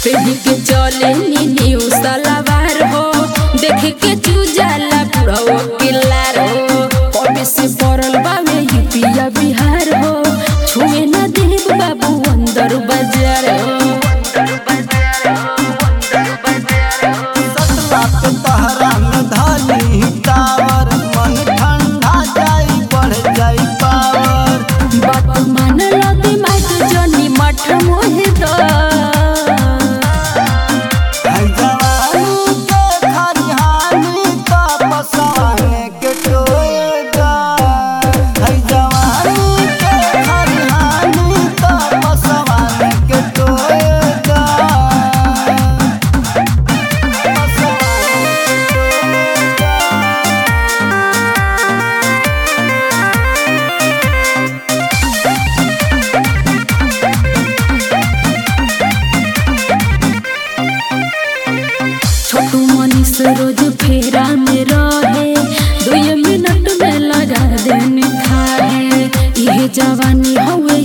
पेढ़ी के चले नीनी सलावार हो देख के चूजाला बुढ़ो किल्लार हो कभी से पड़ल बावे यूपिया बिहार हो छुए ना देव बाबू अंदर बाजार हो सतला पे तहरा में धाली टावर मन ठंडा जाई बढ़ जाई पावर बात मान लो दिमाग जनी मठ मोहे दो है जवानी के खरिहानी का पसाने के टोएगा है जवानी के खरिहानी का पसाने के टोएगा पसाने के टोएगा छोटू मनीष रोज फेरा में रहे दुई मिनट में लगा देने खाए ये जवानी हवे